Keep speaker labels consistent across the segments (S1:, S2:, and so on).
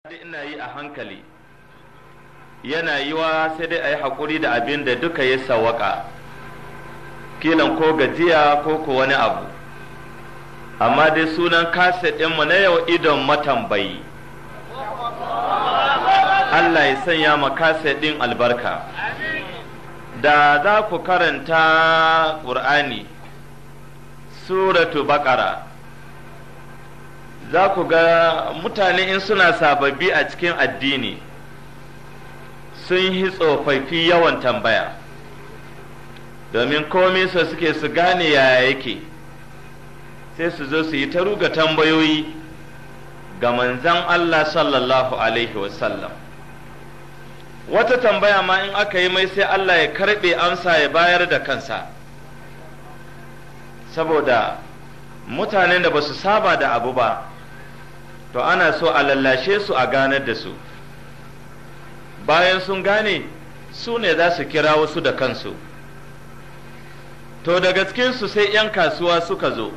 S1: ina yi a hankali yana yiwa sai dai a yi haƙuri da abin da duka ya sawaka kilan ko gajiya ko ko wani abu amma dai sunan kaset ɗinmu na yau idon matambayi Allah ya sanya ma kaset ɗin albarka da za ku karanta ƙur'ani suratu baƙara za ku ga mutane in suna sababbi a cikin addini sun yi tsofaffi yawan tambaya domin komai su suke su gane yaya yake sai su zo su yi ta ruga tambayoyi ga manzan Allah sallallahu alaihi wasallam wata tambaya ma in aka yi mai sai Allah ya karɓe amsa ya bayar da kansa saboda mutanen da ba su saba da abu ba to ana so a lallashe su a ganar da su bayan sun gane su ne za su kira wasu da kansu to daga cikinsu sai 'yan kasuwa suka zo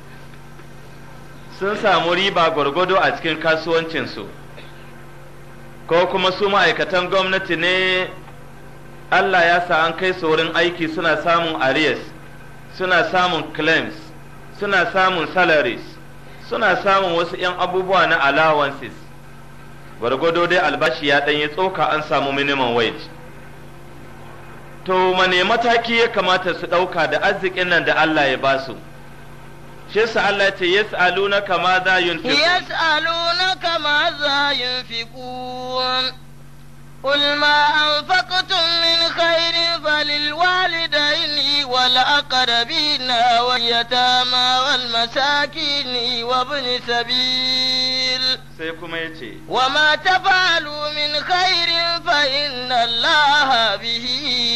S1: sun samu riba gwargwado a cikin kasuwancinsu ko kuma su ma'aikatan gwamnati ne Allah ya sa an kai su wurin aiki suna samun arias suna samun claims suna samun salaries suna samun wasu 'yan abubuwa na allowances gwargwado dai albashi ya ɗanyi tsoka an samu minimum wage to mane mataki ya kamata su ɗauka da arzikin nan da Allah ya basu shi sa Allah ce yas'alunaka ma za yunfiqun
S2: yas'alunaka ma za yunfiqun قل ما أنفقتم من خير فللوالدين والأقربين واليتامى والمساكين وابن سبيل وما تفعلوا من خير فإن الله به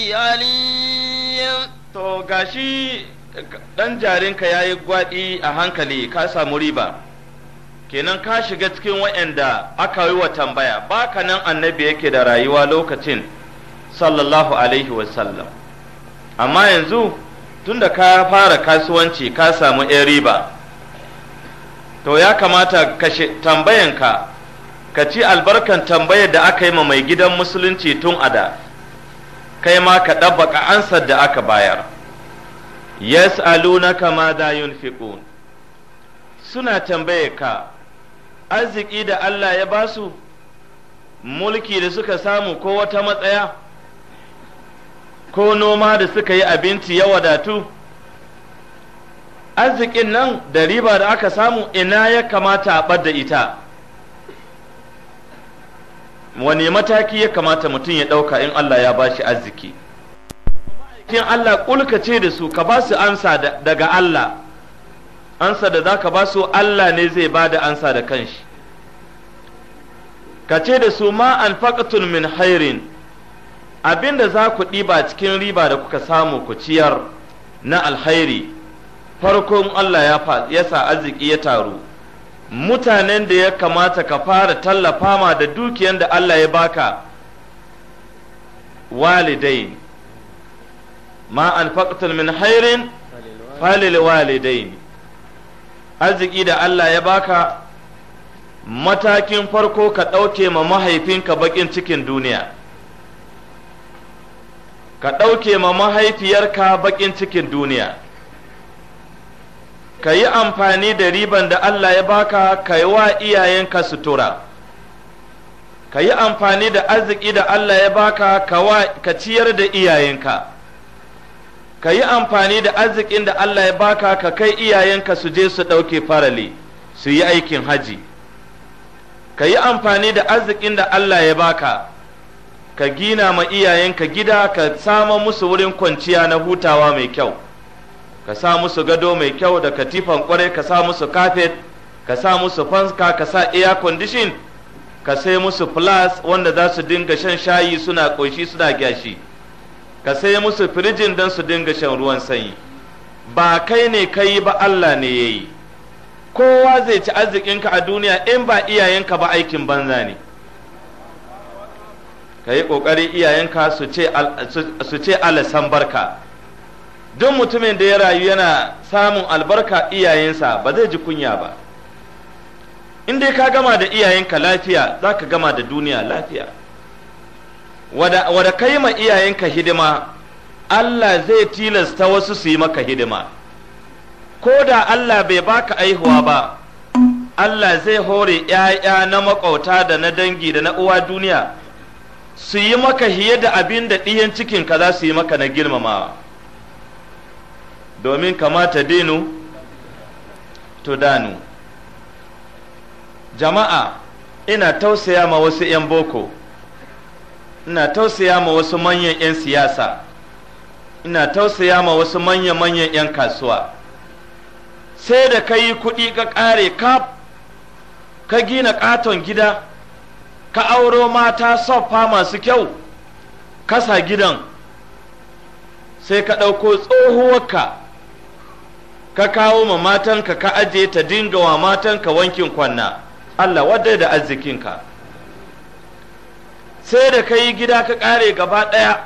S2: عليم
S1: to gashi dan jarinka yayi gwadi a hankali ka samu riba kenan ka shiga cikin waɗanda aka yi wa tambaya baka nan annabi yake da rayuwa lokacin sallallahu alaihi wasallam amma yanzu tunda ka fara kasuwanci ka samu ‘yan riba to ya kamata ka tambayanka ka ci albarkan tambayar da aka yi ma mai gidan musulunci tun a da kai ma ka ɗabbaka ansar da aka bayar yas'alunaka ma da yunfiqun suna tambaye ka arziki da Allah ya ba su mulki da suka samu ko wata matsaya ko noma da suka yi abinci ya wadatu arzikin nan da riba da aka samu ina ya kamata a ɓadda ita wani mataki ya kamata mutum ya ɗauka in Allah ya ba shi arziki kin Allah ƙulkace da su ka ba su ansa daga Allah ansa da za ka ba su Allah ne zai ba da ansa da kanshi ka ce da su ma an min hairin abinda za ku ɗiba cikin riba da kuka samu ku ciyar na alhairi farkon Allah ya sa arziki ya taru mutanen da ya kamata ka fara tallafa ma da dukiyan da Allah ya baka walidai ma an min hairin falil walidai arziki da Allah ya baka matakin farko ka ɗauke ma mahaifinka baƙin cikin duniya ka ɗauke ma mahaifiyarka baƙin cikin duniya ka yi amfani da riban da Allah ya baka ka yi wa iyayenka sutura ka yi amfani da arziki da Allah ya baka ka ciyar da iyayenka ka yi amfani da arzikin da Allah ya baka ka kai iyayenka su je su ɗauke farali su yi aikin haji ka yi amfani da arzikin da Allah ya baka ka gina ma iyayenka gida ka sama musu wurin kwanciya na hutawa mai kyau ka sa musu gado mai kyau da katifan kwarai ka sa musu kafet ka sa musu fanka ka sa air condition ka sai musu plus wanda za su dinga shan shayi suna ƙoshi suna gyashi ka sai musu firijin don su dinga shan ruwan sanyi ba kai ne ka yi ba Allah ne ya yi kowa zai ci arzikinka a duniya in ba iyayenka ba aikin banza ne ka yi ƙoƙari iyayenka su ce alasan barka duk mutumin da ya rayu yana samun albarka iyayensa ba zai ji kunya ba in dai ka gama da iyayenka lafiya za ka gama da duniya lafiya wada, wada kai ma iyayenka hidima Allah zai tilasta wasu su yi maka hidima ko da Allah bai baka aihuwa ba Allah zai hore ‘ya'ya na maƙauta da na dangi da na uwa duniya su yi maka hiye da abin da ɗiyan cikinka za su yi maka na girmamawa domin kamata dinu to danu jama'a ina tausaya ma wasu ‘yan boko ina tausaya ma wasu manyan ‘yan siyasa ina tausaya ma wasu manya-manyan ‘yan kasuwa sai da ka yi kuɗi ka ƙare kaf ka gina ƙaton gida ka auro mata soffa masu kyau kasa gidan sai ka ɗauko tsohuwarka ka kawo ma matanka ka aje ta dinga wa matanka wankin kwanna Allah wadda da arzikinka sai da ka yi gida ka ƙare gaba ɗaya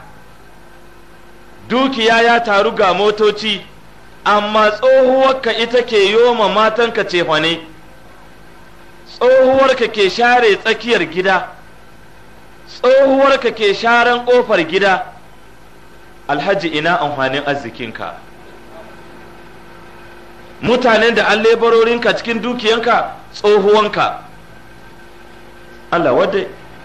S1: dukiya ya taru ga motoci amma tsohuwarka ita ke yoma matanka cefane tsohuwarka ke share tsakiyar gida tsohuwarka ke sharan ƙofar gida alhaji ina amfanin arzikinka mutanen da an lebarorinka cikin dukiyanka tsohuwanka Allah wadda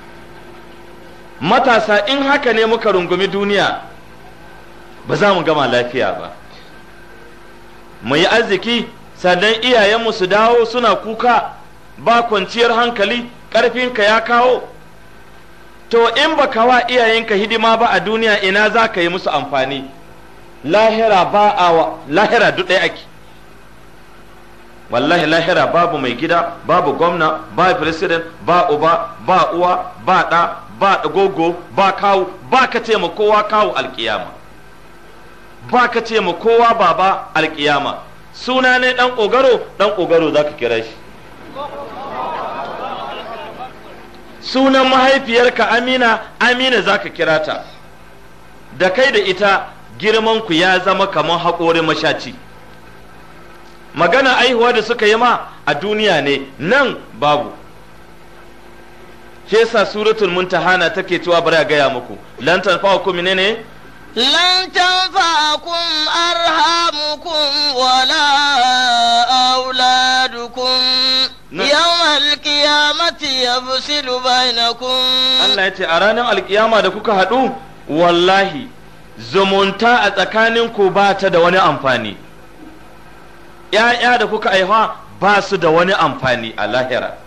S1: matasa in haka ne muka rungumi duniya ba za mu gama lafiya ba mu yi arziki sannan iyayenmu su dawo suna kuka ba kwanciyar hankali ƙarfinka ya kawo to in ba ka wa iyayenka hidima ba a duniya ina za ka yi musu amfani lahira ba a lahira duk ɗaya ake wallahi lahira babu mai gida babu gwamna ba president ba uba ba uwa ba ɗa ba gogo ba kawu ba ka ce ma kowa kawu alkiyama ba ka ce ma kowa baba alkiyama suna ne ɗan ƙogaro ɗan ƙogaro za ka kira shi sunan mahaifiyarka amina amina za ka kira ta da kai da ita girmanku ya zama kamar haƙorin mashaci magana aihuwa da suka yi ma a duniya ne nan babu shi yasa suratul muntahana take cewa bari a gaya muku lan tanfa'ukum menene
S2: lan tanfa'akum arhamukum wala auladukum yawmal qiyamati yafsilu bainakum
S1: Allah ya ce a ranar alkiyama da kuka haɗu wallahi zumunta a tsakaninku ba ta da wani amfani ‘ya'ya da kuka aiha ba su da wani amfani a lahira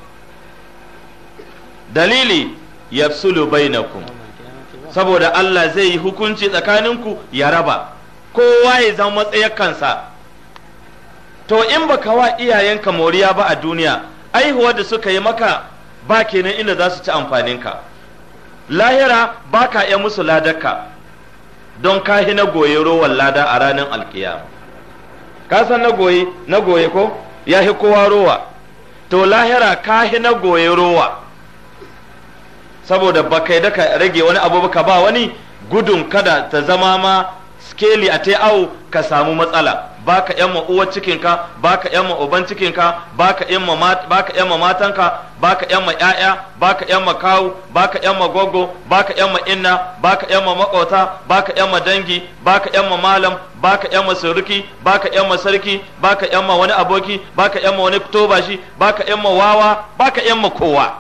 S1: dalili yafsulu bainakum saboda Allah zai yi hukunci tsakaninku ya raba kowa ya zama matsayar kansa to in baka wa iyayenka moriya ba a duniya aihuwar da suka yi maka ba kenan inda za su ci amfaninka lahira ba ka iya musu ladarka don kahi na goye rowan lada a ranar alkiyama ka san na goye na goye ko ya hi kowa rowa to lahira kahi na goye rowa saboda ba kai da ka rage wani abu ka ba wani gudun kada ta zama ma skeli a ta awo ka samu matsala baka yan ma uwar cikinka baka yan ma uban cikinka baka yan ma baka yan ma matanka baka yan ma ƴaƴa baka yan ma kawu baka yan ma gogo baka yan ma inna baka yan ma makota baka yan ma dangi baka yan ma malam baka yan ma suruki baka yan ma sarki baka yan ma wani aboki baka yan ma wani tobashi baka yan ma wawa baka yan ma kowa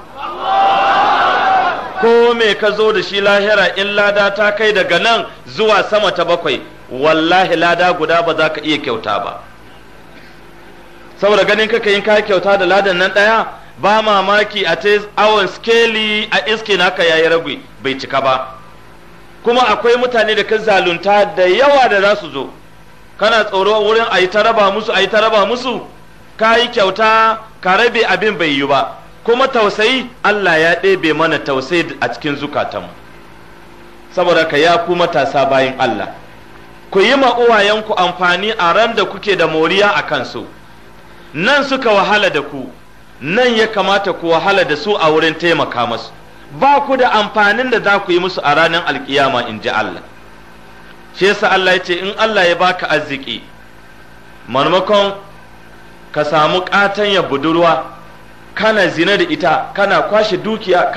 S1: ko me ka zo da shi lahira in lada ta kai daga nan zuwa sama ta bakwai wallahi lada guda ba za ka iya kyauta ba saboda ganin kaka yin ka kyauta da ladan nan ɗaya ba mamaki a ta awon skeli a iske naka yayi ragwi bai cika ba kuma akwai mutane da ka zalunta da yawa da za su zo kana tsoro wurin a yi ta raba musu a yi ta raba musu ka yi kyauta ka rabe abin bai yi ba kuma tausayi Allah ya ɗebe mana tausayi a cikin zukatanmu saboda ka ya ku matasa bayin Allah ku yi ma uwayenku amfani a ran da kuke da moriya a kansu nan suka wahala da ku nan ya kamata ku wahala da su a wurin taimaka masu ba ku da amfanin da za ku yi musu a ranar alkiyama in ji Allah shi yasa Allah ya ce in Allah ya baka arziki maimakon ka samu ya budurwa kana zina da ita kana kwashe dukiya